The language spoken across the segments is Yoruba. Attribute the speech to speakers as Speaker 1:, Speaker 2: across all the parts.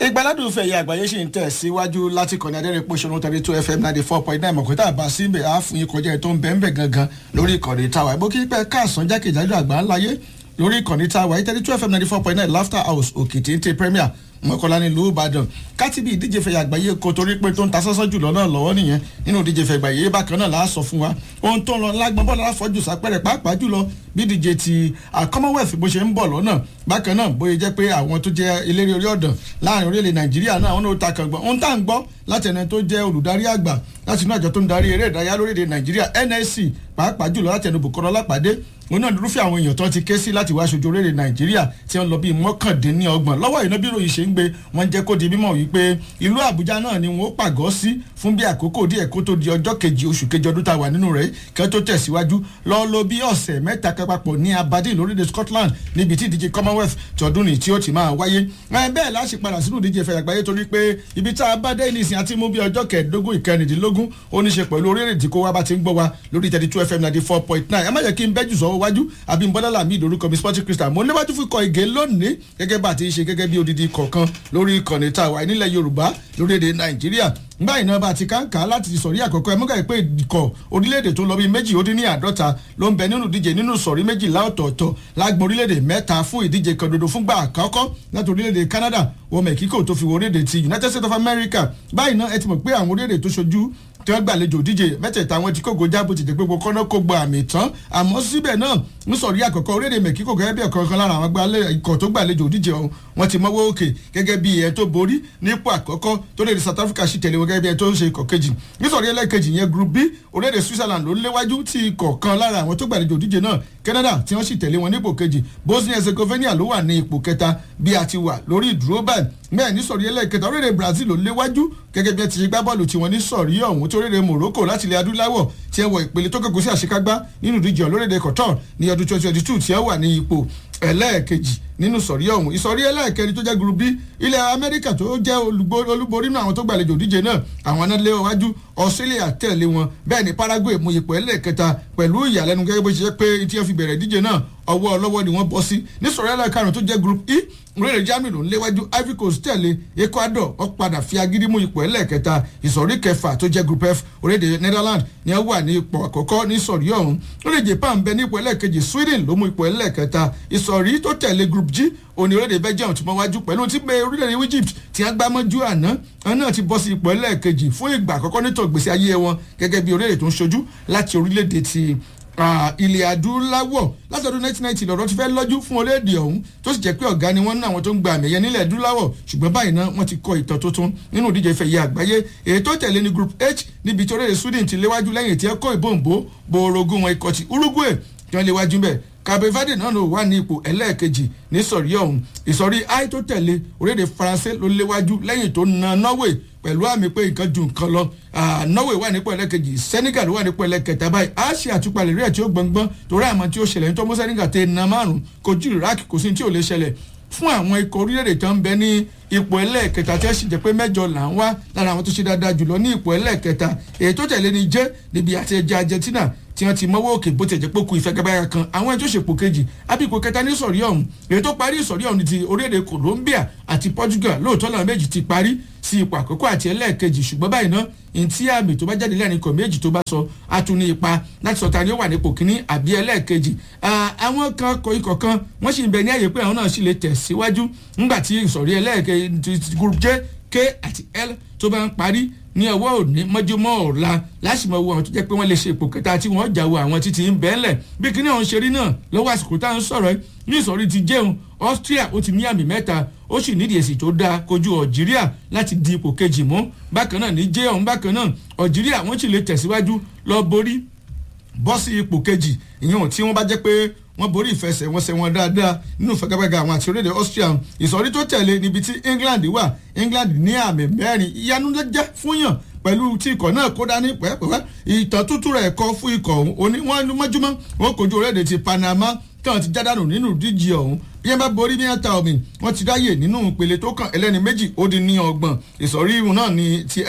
Speaker 1: ìgbàládùn fẹ̀yẹ àgbáyé ṣì ń tẹ̀ síwájú láti kọ́ni adẹ́rìn pòṣónú thirty two fm ninety four point nine mọ̀kútà bá síbẹ̀ á fún yín kọjá ẹ̀ tó ń bẹ́ẹ̀ bẹ́ẹ̀ gangan lórí ìkànnì táwa ìbò kípẹ́ káàsán jákèjádò àgbà ńláyé lórí ìkànnì táwa thirty two fm ninety four point nine laughter house òkìtì ń tẹ premier mọ̀kànlá nílùú ìbàdàn kátìbí ìdíje fẹ̀yẹ àgbáyé kò torí pé tó ń ta sọ́sọ́ jùlọ náà lọ́wọ́ nìyẹn nínú ìdíje fẹ̀yẹ àgbáyé bákan náà láà sọ fún wa ohun tó ń lọ lágbọ́n bọ́ọ̀lù aláfọ́jù sápẹ́rẹ́ pàápàá jùlọ bí ìdíje ti commonwealth bó ṣe ń bọ̀ lọ́nà bákan náà bóyá jẹ́ pé àwọn tó jẹ́ eléré orí ọ̀dàn láàrin orílẹ̀ nàìjíríà náà wọn ò ta kàn gbọ́n ohun tá à ń gbọ́ láti ẹni tó jẹ́ olùdarí àgbà láti inú àjọ tó ń darí eré ìdárayá lórílẹ̀ nàìjíríà nsc pàápàá jùlọ láti ẹnu bùkọ́lá lápàdé òun náà lórúfẹ́ àwọn èèyàn tó ti ké sí láti wá aṣojú orílẹ̀ nàìjíríà tí wọ́n lọ bíi mọ́kàndínlọ́gbọ̀n lọ́wọ́ iná bí ròyìn ṣe ń gbé wọ́n jẹ́ kó di mímọ̀ wípé ìlú àbújá náà ni wọ́n pàgọ́ sí fún bí àkókò díẹ̀ kó tó di ọjọ́ kejì oṣù kejì ọdún tá a wà nínú rẹ̀ kí wọ́n tó tẹ̀síwájú lọ lo bí ọ̀sẹ̀ mẹ́ta kan papọ̀ ní aberdeen lórílẹ̀ scotland níbi tí ìdíje commonwealth tọdún ní tí ó ti máa wáyé bẹ́ẹ̀ láti padà sínú ìdíje fẹ̀yà àgbáyé torí pé ibi tá a bá dé nísìnyí àti mú bí ọjọ́ kẹẹ̀ẹ́dógún ìkẹrìndínlógún ó ní ṣe pẹ̀lú orílẹ̀-èdè kó wá bá ti ń gbọ́ wa lórí thirty two fm ninety four point nine ẹ má jẹ́ kí n bẹ́jù sọ́wọ́ wájú àbí n bọ́dálà mi ìdórúkọ mi sporting crystal mo léwájú fún ikọ̀ ìgè lónìí gẹ́gẹ́ bá a ti ń ṣe gẹ́gẹ́ bí odidi kọ̀ọ̀kan lórí ìkànnì tá a wà nílẹ̀ yorùbá lórílẹ̀‐èdè nàìjíríà báyìí náà bá a ti káńkà láti sọ̀rí àkọ́kọ́ ẹ mọ́gà pé ikọ̀ orílẹ̀-èdè tó lọ bí méjì ó dín ní àádọ́ta ló ń bẹ nínú ìdíje nínú sọ̀rí méjìlá ọ̀tọ̀ọ̀tọ̀ lágbọ̀n orílẹ̀-èdè mẹ́ta fún ìdíje kan dodo fúngbà àkọ́kọ́ láti orílẹ̀-èdè canada wọ mẹ́kíkò tó fi wọ orílẹ̀-èdè ti united states of america báyìí náà ẹ ti mọ̀ pé àwọn orílẹ̀-èdè tó ṣojú tí wọ́n gbàlejò díje mẹ́tẹ̀ẹ̀ta wọn ti kógo jábọ̀ ti dé pé gbogbo kọ́nà kó gba àmì tán àmọ́ síbẹ̀ náà ń sọ̀rí àkọ́kọ́ orílẹ̀-èdè mẹ́kíkò gẹ́gẹ́ bí ọ̀kan kan lára àwọn ikọ̀ tó gbàlejò díje ọ̀hún wọ́n ti mọ́wọ́ òkè gẹ́gẹ́ bí ẹ̀ tó borí nípò àkọ́kọ́ tó lè south africa sì tẹ̀lé wọn gẹ́gẹ́ bí ẹ̀ tó ń ṣe ikọ̀ kejì nísọ̀rí ẹlẹ́kejì yẹn group b orílẹ̀-èdè switzerland ló léwájú tí ikọ̀ kan lára àwọn tó gbàlejò díje náà canada tí wọ́n sì tẹ̀lé wọn nípò kejì bosnia herzegovina ló wà ní ipò kẹta bí a ti wà lórí ìdúró báyìí bẹ́ẹ̀ ní sọ̀rí ẹlẹ́kẹta orílẹ̀-èdè brazil ló léwájú gẹ́gẹ́ bí ẹ ti ṣe gbá bọ́ọ̀lù tiwọn ní sọ̀rí ọ̀hún tó orílẹ̀-èdè morocco láti ilẹ̀ adúláwọ̀ tí ẹ wọ ìpele tó kẹ́kọ̀ọ́ sí àṣekágbá nínú ìdíje olórílẹ̀-èdè qatar ní ọdún twenty twenty two tí ẹ wà ní ipò ẹlẹ́ẹ̀kejì nínú sọ̀rí ọ̀hún ìsọ̀rí ẹlẹ́ẹ̀kẹrin tó jẹ́ group b ilẹ̀ amẹ́ríkà tó jẹ́ olúborí nínú àwọn tó gbàlejò díje náà àwọn náà lé wájú australia tẹ̀lé wọn bẹ́ẹ̀ ni paraguay mú ipò ẹlẹ́ẹ̀kẹta pẹ̀lú ìyàlẹ́nu gẹ́gẹ́ bó ṣe jẹ́ pé tí wọ́n fi bẹ̀rẹ̀ díje náà ọwọ́ ọlọ́wọ́ ni wọ́n bọ́ sí ní sọ̀rí ẹlẹ́ẹ̀karùn tó jẹ́ group e orílẹ̀ germany ló ń léwájú ivory coast tẹ̀lé ecuador wọ́n padà fi agídí mú ipò ẹlẹ́ẹ̀kẹta ìsọ̀rí kẹfà tó jẹ́ group f orílẹ̀ netherlands ni wọ́n wà ní ipò àkọ́kọ́ ní sọ̀rí ọ̀hún orílẹ̀ japan bẹ ní ipò ẹlẹ́ẹ̀kejì sweden ló mú ipò ẹlẹ́ẹ̀kẹta ìsọ̀rí tó tẹ̀lé group g òní orílẹ̀-èdè belgium ti mọ wájú pẹ̀lú tí bẹ orílẹ̀-èdè egypt ti agbámọ́jú àná wọn náà ti bọ́ sí ipò ẹlẹ́ẹ̀kejì fún ìgbà àkọ́kọ́ nítọ̀ gbèsè ayé wọn gẹ́gẹ́ bí orílẹ̀-èdè tó ń ṣojú láti orílẹ̀-èdè ti ilẹ̀ adúláwọ̀ láti ọdún 1990 lọ́dọ̀ ti fẹ́ lọ́jú fún orílẹ̀-èdè ọ̀hún tó sì jẹ́ pé ọ̀gá ni wọ́n ní àwọn tó ń gba àmì ẹ̀yẹ nílẹ̀ adúláwọ̀ ṣùgbọ́n báyìí náà wọ́n ti kọ ìtàn tuntun nínú ìdíje ìfẹ̀yẹ àgbáyé èyí tó tẹ̀lé ní group h níbi tí orílẹ̀-èdè sweden ti léwájú lẹ́yìn tí ẹ kó ìbòǹbò borogún wọn ikọ̀ ti uruguay tí wọ́n léwájú bẹ́ẹ̀ cape verde náà ló wà ní ipò ẹlẹ́ẹ̀kejì ní sọ̀rí ọ̀hún ìsọ̀rí i tó tẹ̀lé orílẹ̀-èdè faransé ló léwájú lẹ́yìn tó na norway pẹ̀lú àmì pé nǹkan ju nǹkan lọ norway wà nípò ẹlẹ́kejì senegal wà nípò ẹlẹ́kẹta báyìí a ṣe àtúpalẹ̀ rí ẹ̀ tí ó gbọ̀ngbọ́n torí àmọ́ tí ó ṣẹlẹ̀ ní tó mú senegal tẹ na márùn kojú iraq kò sí tí ò lè ṣẹlẹ̀ fún àwọn ikọ̀ orílẹ̀-èdè tó ń bẹ ní ipò ẹlẹ́ẹ̀kẹta tí ẹ sì jẹ́ pé mẹ́jọ là ń wá lára àwọn tó ṣe dáadáa jùlọ ní ipò ẹlẹ́ẹ̀kẹta èyí tó tẹ̀lé ni jẹ́ níbi àti ẹja argentina tí wọ́n ti mọ́wọ́ òkè bó ti jẹ́ pé kú ìfẹ́gẹ́báyà kan àwọn ẹjọ́ ṣèpò kejì àbíkò kẹta ní sọ̀rí ọ̀hún èyí tó parí ìsọ̀rí ọ̀hún ti orílẹ̀-èdè colombia àti portugal lóòótọ́ làwọn méjì ti parí sí ipò àkọ́kọ́ àti ẹlẹ́ẹ̀kejì ṣùgbọ́n báyìí náà ntí àmì tó bá jáde lẹ́yìn ikọ̀ méjì tó bá sọ atún ní ipa láti sọ ta ni ó wà nípò kínní àbí ẹlẹ́ẹ̀kejì àwọn kan kọ ikọ̀ kan wọ́n sì ń bẹ ní àyè pé àwọn náà sì lè tẹ̀síwájú ńgbà tí ìsọ̀rí ẹlẹ́ẹ̀kejì group j k àti l tó bá ń parí ní ọwọ́ òní mọ́júmọ́ ọ̀la láṣìmọ̀ wo àwọn tó jẹ́ pé wọ́n lè ṣe ipò kẹta tí wọ́n jà wo àwọn títí ń bẹ́ẹ̀lẹ̀ bí kíní ọ̀hún ṣe rí náà lọ́wọ́ àsìkò tá à ń sọ̀rọ̀ ní ìsọ̀rí ti jẹun austria ó ti ní àmì mẹ́ta ó sì nídìí èsì tó dáa kojú algeria láti di ipò kejì mú bákan náà ní jẹ́ ọ̀hún bákan náà algeria wọ́n sì lè tẹ̀síwájú lọ borí bọ́ sí ipò kejì ìyẹn tí wọ́n bá jẹ́ pé wọ́n borí ìfẹsẹ̀wọnsẹ̀ wọn dáadáa nínú ìfẹ́gàbẹ́gà àwọn àti orílẹ̀-èdè austria ìsọ̀rí tó tẹ̀lé níbi tí england wà england ní àmì mẹ́rin ìyanu ló jẹ́ fún yàn pẹ̀lú tí ikọ̀ náà kó dání pẹ́ẹ́pẹ́ẹ́ ìtàn tútù rẹ̀ kọ́ fún ikọ̀ òní wọ́n mọ́júmọ́ wọn kojú orílẹ̀-èdè ti panama táwọn ti jádànù nínú ìdíje ọ̀hún bí wọ́n bá borí bí wọ́n ta omi wọ́n ti ráyè nínú ìpele tó kàn ẹlẹ́ni méjì ó di ní ọgbọ̀n ìsọ̀rí ìhun náà ní ti l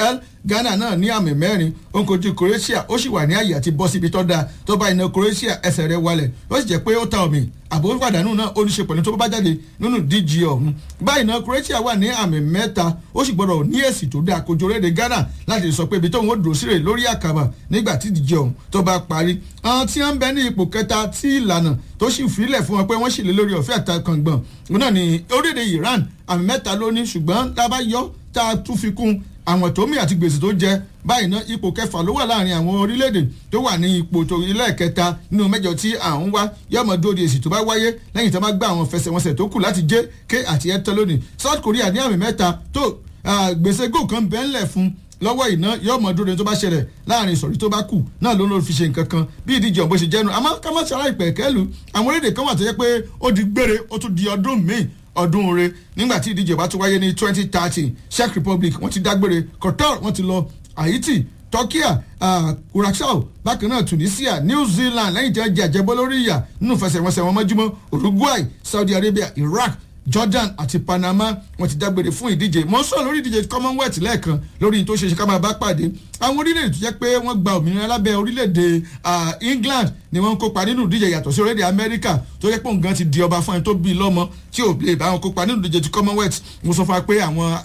Speaker 1: ghana náà ní àmì mẹ́rin ó ń kojú croatia ó sì wà ní àyè àti bọ́ síbi tó dáa tó bá iná croatia ẹsẹ̀ rẹ̀ wálẹ̀ ó sì jẹ́ pé ó ta omi àbò pàdánù náà ó ní ṣe pẹ̀lú tó bá jáde nínú díje ọ̀hún báyìí náà croatia wà ní àmì mẹ́ta ó sì gbọ́dọ̀ ní èsì tó dáa kojú orílẹ̀-èdè ghana láti sọ pé ibi tóun ó dúró sílẹ̀ lórí àkàbà nígbà tí díje ọ̀hún tó bá parí àwọn tí wọ́n ń bẹ ní ipò kẹta tí ìlànà tó sì fílẹ̀ fún wọn pé wọ́n sì lé lórí ọ̀fẹ́ àtàkàngbọ̀n òun náà ní orílẹ̀-èdè iran àmì mẹ́ta ló ní ṣùgbọ́n tá a bá yọ tá a tún fi kún àwọn tó mì àti gbèsè tó jẹ báyìí ná ipò kẹfà ló wà láàrin àwọn orílẹ̀-èdè tó wà ní ipò tó ilé kẹta nínú mẹ́jọ tí à ń wá yọmọ dóde èsì tó bá wáyé lẹ́yìn tó bá gbá àwọn fẹsẹ̀wọnsẹ̀ tó kù láti jẹ́ ké àti ẹ̀tọ́ lónìí South Korea ní àmì mẹ́ta tó gbèsè gò kan bẹ́ńlẹ̀ fún lọ́wọ́ iná yóò mọ dúró tó bá ṣẹlẹ̀ láàrin ìsọ̀rí tó bá kù náà ló ń lọ fi ṣe nǹkan kan bí ìdíje ọ̀bọ ṣe jẹ́nu àmọ́ ká má ṣe aláìpẹ̀ kẹ́lu àwọn orílẹ̀-èdè kan wà tó yẹ pé ó di gbére ó tún di ọdún míì ọdún re nígbà tí ìdíje bá tún wáyé ní twenty thirty Czech Republic wọ́n ti dágbére Qatar wọ́n ti lọ Haiti Turkey uh, Curacao bákan náà Tunisia New Zealand lẹ́yìn tí wọ́n jẹ àjẹbọ́ lórí ìyà nínú ìfẹsẹ̀wọnsẹ̀ wọn mọ́júmọ́ Uruguay Saudi Arabia Iraq Jordan àti Panama wọ́n ti dágbére fún ìdíje mo ń sọ lórí ìdíje Commonwealth lẹ́ẹ̀kan lórí tó ṣe ṣe ká máa bá pàdé àwọn orílẹ̀-èdè tó jẹ́ pé wọ́n gba òmìnira lábẹ́ orílẹ̀-èdè England ni wọ́n ń kópa nínú ìdíje yàtọ̀ sí orílẹ̀-èdè America tó jẹ́ pé òun gan ti di ọba fún ẹni tó bí i lọ́mọ tí ò lè bá wọn kópa nínú ìdíje ti Commonwealth mo sọ fún wa pé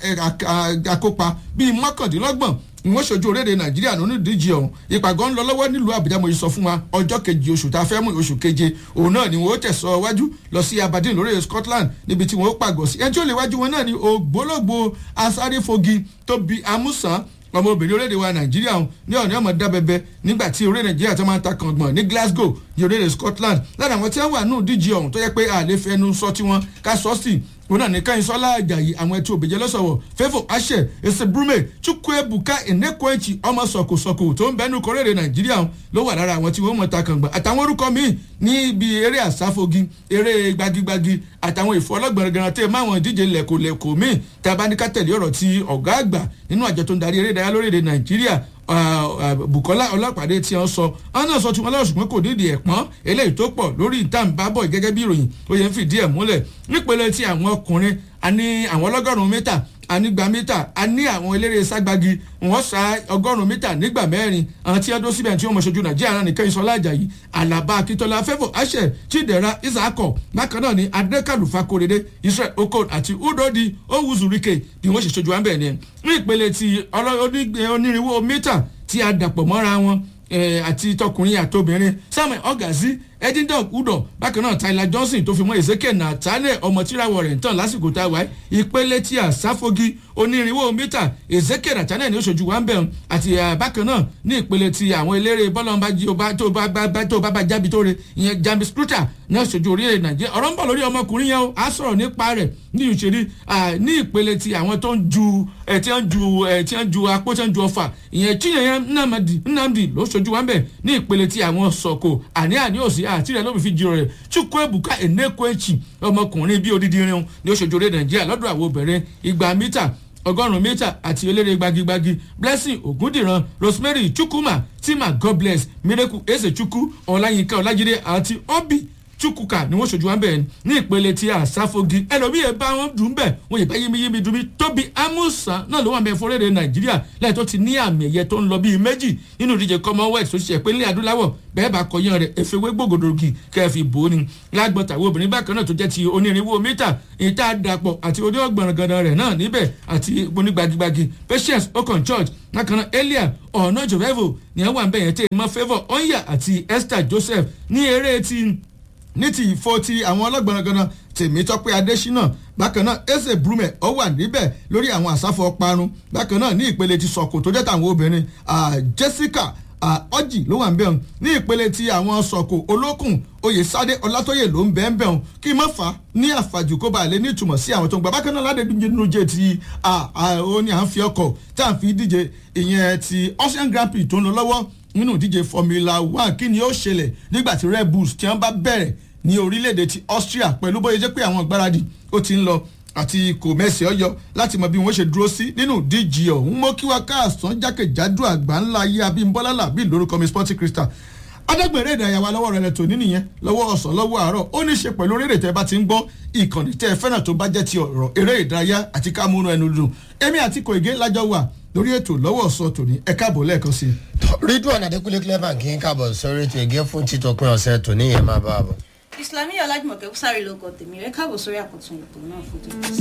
Speaker 1: àwọn akópa bíi mọ́kàndínlọ́gbọ̀n wọ́n ṣojú orílẹ̀-èdè nàìjíríà nínú ìdíje ọ̀hún ìpàgọ́ ń lọ lọ́wọ́ nílùú àbújá mo sọ fún wa ọjọ́ kejì oṣù tá a fẹ́ mú oṣù keje òun náà ni wọ́n tẹ̀sọ́ wájú lọ sí aberdeen lórí scotland níbi tí wọ́n pàgọ́ sí ẹni tí ó lè wájú wọn náà ni ògbólógbò asáréfogi tóbi amúsàn ọmọbìnrin orílẹ̀-èdè wa nàìjíríà ọ̀hún ní ọ̀nà ọmọ dábẹ́bẹ́ nígbà tí orílẹ̀ nàìjíríà tó máa ń ta kàngbọ̀n ní glasgow ní orílẹ̀-èdè scotland lára àwọn tí wọ́n wà nù díje ọ̀hún tó yẹ pé àlè fẹnu sọ tiwọn ká sọ sí òun náà ní káyìn sọlá àjàyí àwọn ẹtí òbèjẹ lọ́sọ̀wọ̀ fẹ́fọ̀ àṣẹ ẹsẹ̀ brume chukwuebuka enekwechi ọmọ sọ̀kòsọ̀kò tó ń bẹnu kọ́rẹ́rẹ́ nàìjíríà ló wà lára àwọn tí wọ́n mọ̀ ta kàngbọ̀n àtàwọn orúkọ míì ní ibi eré àsáfogi eré gbagigbagi àtàwọn ìfọlọ́gbọ̀nrẹ́gbẹ̀rẹ́ tẹ́ máwọn ìdíje lẹ̀kọ̀lẹ̀kọ̀ míì tá a bá ní ká tẹ̀lé ọ̀rọ̀ tí ọ̀gá àgbà nínú àjọ tó ń darí eré ìdárayá lórílẹ̀ nàìjíríà Bukola Ọlọ́pàdé tí wọ́n sọ ọ́n náà sọ tí wọ́n lọ́wọ́ ṣùgbọ́n kò nídìí ẹ̀pọ́n eléyìí tó pọ̀ lórí ìtàǹbábọ̀ gẹ́gẹ́ bí ìròyìn ó yẹ ń fìdí ẹ̀ múlẹ̀ nípele tí àwọn ọkùnrin a ní àwọn ọlọ́gọ́rùn-ún mítà anigba mítà a ní àwọn eléré ságbági wọ́n sa ọgọ́rùn-ún mítà nígbà mẹ́rin àwọn tí wọ́n dó síbẹ̀ tí wọ́n mọ̀ ṣojú nàìjíríà náà nìkan ìsọlá àjàyí alaba akitola fẹ́fọ̀ àṣẹ chidera isako bákan náà ni adekalufa korede israel okon àti udodi owuzurike bí wọ́n ṣe ṣojú wa ń bẹ̀ ni ní ìpele ti onírìnwó mítà tí a dàpọ̀ mọ́ra wọn àti tọkùnrin àtobìnrin samuel ọgàzí edinburgh udo bákan náà tyler johnson tó fi mọ́ ezekiel nathaniel ọmọ tíráwọ̀ rẹ̀ ń tàn lásìkò tá a wáyé ìpele tí a sáfogi onírìnwó mítà ezekiel nathaniel ní oṣooju wa ń bẹ̀rùn àti bákan náà ní ìpele tí àwọn eléré bọ́lọ́mbà tó bá bá jábí tó re ìyẹn jambi scruter ní oṣooju orílẹ̀ nàìjíríà ọ̀rọ̀ ń bọ̀ lórí ọmọkùnrin yẹn o á sọ̀rọ̀ nípa rẹ̀ ní ìṣèlú ní ìpele tí àwọn tó ń ju tí wọ́n ju tí wọ́n ju apó tí wọ́n ju ọfà ìyẹn chinyẹn nnamdi nnamdi ló ṣojú wa ń bẹ̀ ní ìpele tí àwọn sọ̀kò àní àní òsì àti rẹ̀ ló fi jiro rẹ̀ chukwuebuka enekwechi ọmọkùnrin bíi odidi irun ní oṣooju orílẹ̀ nàìjíríà lọ́dọ̀ àwọn obìnrin igba mítà ọgọ́rùn-ún mítà àti eléré gbagigbagi blessing ogundiran rosemary chukwuma tima god bless miracle eze chukwu ọláyínká ọlájídé àti obi chukwuka ni wọ́n ṣojú wa bẹ́ẹ̀ ní ìpele tí àsáfogi ẹlòmíì ẹ̀ bá wọn dùn bẹ́ẹ̀ wọ́n yìí bá yémiyémi dùn mí tóbi amusan náà ló wà bẹ́ẹ̀ fọ́rẹ́rẹ́ nàìjíríà lẹ́yìn tó ti ní àmì ẹ̀yẹ tó ń lọ bíi méjì nínú ìdíje commonwealth tó ṣiṣẹ́ pé ní adúláwọ̀ bẹ́ẹ̀ bá kọyán rẹ̀ efewé gbògòdògì kẹfì bò ó ni lágbọ́ta wo obìnrin bákan náà tó jẹ́ ti onírìnwó mítà ìta dàpọ̀ àti oníọ̀gbọ̀nràngàdà rẹ̀ náà níbẹ̀ àti onígbagigbagi patience okon church bákan náà elia ọ̀nà jọ̀vẹ́vò ni wọ́n wà ń bẹ̀yẹn tẹ́ mọ́ favour onya àti esther joseph ní eré ti ní ti ìfọ ti àwọn ọlọ́gbọ̀nràngànà tèmítọ́pẹ́ adésínà bákan náà eze brume ó wà níbẹ̀ lórí àwọn àsáfọ́ parun bákan náà ní ìpele ti sọ̀kò tó jẹ́ tàwọn obìnrin jessica ọjì ló wà ń bẹ̀rùn ní ìpele ti àwọn sọ̀kò olókùn oyèsádé ọlátóyè ló ń bẹ́ẹ̀ bẹ̀rùn kí má fà á ní àfàjù kó bá lè ní ìtumọ̀ sí àwọn tó ń gbà bákan náà ládẹ́dúnjẹ nínú jẹ́ ti ó ní à ń fi ọkọ̀ tá à ń fi díje ìyẹn ti ocean grand prix tó ń lọ lọ́wọ́ nínú ìdíje formula one kí ni ó ṣẹlẹ̀ nígbà tí red bulls tí wọ́n bá bẹ̀rẹ̀ ní orílẹ̀-èdè ti austria pẹ̀lú bóyá jẹ́ pé àwọn ìgbáradì ó ti ń lọ àti kò mẹ́sì ọyọ láti mọ bí wọ́n ṣe dúró sí nínú díje ọ̀hún mọ́ kí wá káàsán jákèjádò àgbà ńlá ayé abímbọ́lá làbí lórúkọ mi sporting crystal adágbèrè ìdárayá wa lọ́wọ́ rẹ̀ lẹ́tọ̀ nínú yẹn lọ́wọ́ ọ̀sán lọ́wọ́ àárọ̀ ó ní ṣe pẹ̀lú orílẹ̀ tẹ́ bá ti ń gbọ́ ìkànnì tẹ́ ẹ fẹ́ràn tó bá jẹ́ ti ọ̀rọ̀ eré ìdárayá àti ká múnú ẹnu dùn èmi àti kòìgé lájọ wà lórí ètò lọ́wọ́ sọ tòní ẹ káàbọ̀ lẹ́ẹ̀kan sí i.
Speaker 2: ridwan adekunle clever kì í kábọ̀ sórí ètò ìgé fún títọ́pin ọ̀sẹ̀ tòní yẹn máa bá a bọ̀.
Speaker 3: islamiyah ọlájúmọ̀kẹ́ sáré lóko tèmi rẹ káàbọ̀ sórí àkọ́tún ètò náà fún tòun.